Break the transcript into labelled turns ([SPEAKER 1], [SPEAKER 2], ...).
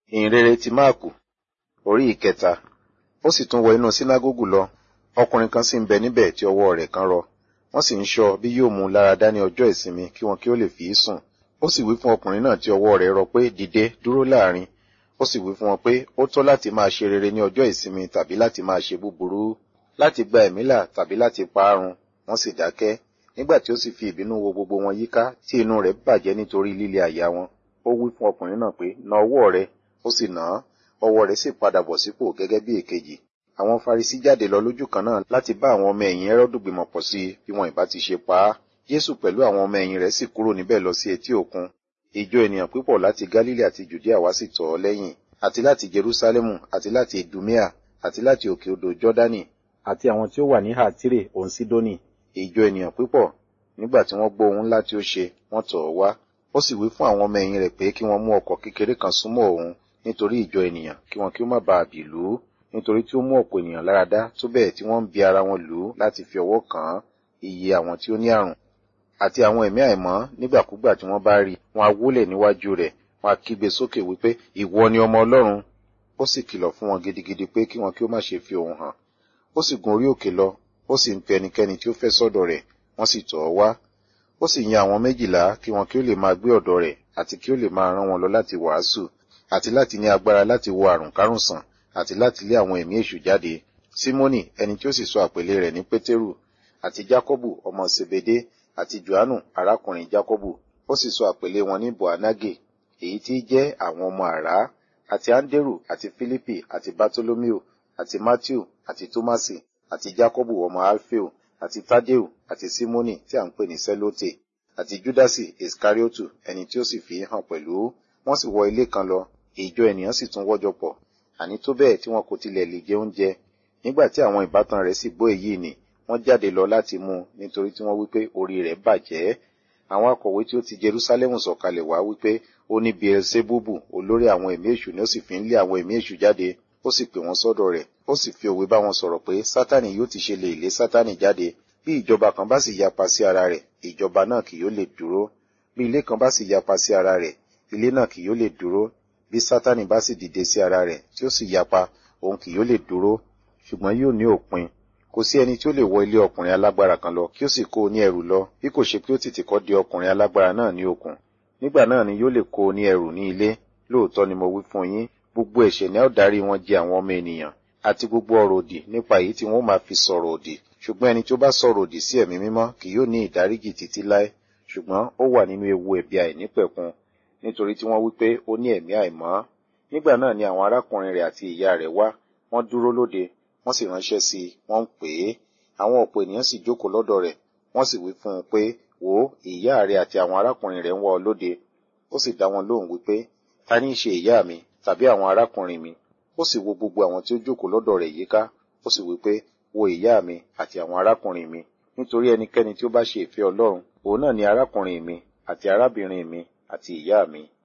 [SPEAKER 1] ìhìnrere ti máàkù orí ìkẹta ó sì tún wọ inú sínágógù lọ ọkùnrin kan sì ń bẹ níbẹ̀ tí ọwọ́ rẹ̀ kan rọ wọ́n sì ń ṣọ́ bí yóò mú un lára dá ní ọjọ́ ìsinmi kí wọn kí ó lè fi í sùn ó sì wí fún ọkùnrin náà tí ọwọ́ rẹ̀ rọ pé dìde dúró láàrin ó sì wí fún wọn pé ó tọ́ láti máa ṣe rere ní ọjọ́ ìsinmi tàbí láti máa ṣe búburú láti gba ẹ̀mí là tàbí láti pa á run wọ́n sì dákẹ́ nígbà tí ó sì fi ìbínú wo gbogbo wọn yíká tí inú rẹ̀ bàjẹ́ nítorí líle àyà wọn ó wí fún ọkùnrin náà pé na ọwọ́ rẹ ó sì nà án ọwọ́ rẹ̀ sì padà bọ̀ sípò gẹ́gẹ́ bí èkejì àwọn farisi jáde lọ lójú kan náà láti bá àwọn ọmọ ẹ̀yìn ẹrọ́dù gbìmọ̀ pọ̀ sí i bí wọn ìbá ti ṣe pa á jésù pẹ̀lú àwọn ọmọ ẹ̀yìn rẹ̀ sì kúrò níbẹ̀ lọ sí etí òkun ìjọ ènìyàn púpọ̀ láti galilei àti judea wá sì tọ̀ ọ́ lẹ́yìn àti láti jerusalemu àti láti idumea àti láti òkè odò jọ́dánì àti àwọn tí ó wà ní hátírè òun sídónì ìjọ ènìyàn púpọ̀ nígbà tí wọ́n gbọ́ ohun ńlá tí ó ṣe wọ́n tọ̀ ọ́ wá ó sì wí fún àwọn ọmọ ẹ̀yìn rẹ̀ pé kí wọ́n mú ọkọ̀ kékeré kan súnmọ́ òun nítorí ìjọ ènìyàn kí wọn kí ó má bàa bì lù ú nítorí tí ó mú ọ̀pọ̀ ènìyàn lára dá tó bẹ́ẹ̀ tí wọ́n ń bi ara wọn lù ú láti fi ọwọ́ kàn án iye àwọn tí ó ní àrùn àti àwọn ẹ̀mí àìmọ́ nígbàkúgbà tí wọ́n bá rí wọn á wólẹ̀ níwájú rẹ̀ wọn á kígbe sókè wípé ìwọ ni ọmọ ọlọ́run ó sì kìlọ̀ fún wọn gidigidi pé kí wọn kí ó má ṣe fi òun hàn ó sì gun orí òkè lọ ó sì ń pe ẹnikẹ́ni tí ó fẹ́ sọ́dọ̀ rẹ̀ wọ́n sì tọ̀ ọ́ wá ó sì yan àwọn méjìlá kí wọn kí ó lè máa gbé ọ̀dọ̀ rẹ̀ àti kí ó lè máa rán wọn lọ láti wàásù àti láti ní agbára láti wo àrùn kárùn sàn àti láti lé àwọn ẹ̀mí èṣù jáde símónì ẹni tí ó sì sọ àpèlé rẹ̀ ní pétérù àti jákọ́bù ọmọ sebede àti johannu arákùnrin jákọ́bù ó sì sọ àpèlé wọn ní boanage èyí tí jẹ́ àwọn ọmọ àrá àti anderu àti philippi àti bartolomeo àti matthew àti tomasi àti jákọ́bù ọmọ alfeo àti tadeu àti simoni tí à ń pè ní selote àti judasi iskariotu ẹni tí ó sì fi hàn pẹ̀lú wọ́n sì wọ ilé kan lọ ìjọ ènìyàn sì tún wọ́jọ pọ̀ àní tó bẹ́ẹ̀ tí wọn kò tilẹ̀ lè jẹ oúnjẹ nígbà tí àwọn ìbátan rẹ̀ sì gbọ́ èyí ni wọ́n jáde lọ láti mú un nítorí tí wọ́n wípé orí rẹ̀ bàjẹ́ àwọn akọ̀wé tí ó ti jerusalem sọ̀kalẹ̀ wá wípé ó ní beelzebubu olórí àwọn ẹ̀mí èṣù ni ó sì fi ń lé àwọn ẹ̀mí èṣù jáde ó sì pè wọ́n sọ́dọ̀ rẹ̀ ó sì fi òwe bá wọn sọ̀rọ̀ pé sátani yóò ti ṣe lè lé sátani jáde bí ìjọba kan bá sì yapa sí ara rẹ̀ ìjọba náà kì yóò lè dúró bí ilé kan bá sì yapa sí ara rẹ̀ ilé náà kì yóò lè dúró bí sátani bá sì dìde sí ara rẹ̀ tí ó sì yapa òun kì yóò lè dúró ṣùgbọ́n yóò ní òpin kò sí ẹni tí ó lè wọ ilé ọkùnrin alágbára kan lọ kí ó sì kó o ní ẹrù lọ bí kò ṣe pé ó tètè kọ́ di ọkùnrin alágbára náà ní okùn nígbà náà ni yóò lè kó o ní ẹrù ní ilé lóòótọ́ ni mo wí fún yín gbogbo ẹ̀ṣẹ̀ ni a ó darí wọn jẹ àwọn ọmọ ènìyàn àti gbogbo ọ̀rọ̀ òdì nípa èyí tí wọ́n máa fi sọ̀rọ̀ òdì ṣùgbọ́n ẹni tí ó bá sọ̀rọ̀ òdì sí ẹ̀mí mímọ́ kì yóò ní ìdáríjì títí láé ṣùgbọ́n ó wà nínú ewu ẹ̀bi àìnípẹ̀kun nítorí tí wọ́n wí pé ó ní ẹ̀mí àìmọ́ nígbà náà ni àwọn arákùnrin rẹ̀ àti ìyá rẹ̀ wá wọ́n dúró lóde wọ́n sì ránṣẹ́ sí i wọ́n ń pè é àwọn ọ̀pọ̀ ènìyàn sì jókòó lọ́dọ̀ rẹ̀ wọ́n sì wí fún un pé wò ó ìyá rẹ̀ àti àwọn arákùnrin rẹ̀ ń wá ọ lóde ó sì dá wọn lóhùn wípé ta ní í ṣe ìyá mi tàbí àwọn arákùnrin mi ó sì wo gbogbo àwọn tí ó jókòó lọ́dọ̀ rẹ̀ yíká ó sì wí pé wo ìyá mi àti àwọn arákùnrin mi nítorí ẹnikẹ́ni tí ó bá ṣe ìfẹ́ ọlọ́run òun náà ni arákùnrin mi àti arábìnrin mi àti ìyá mi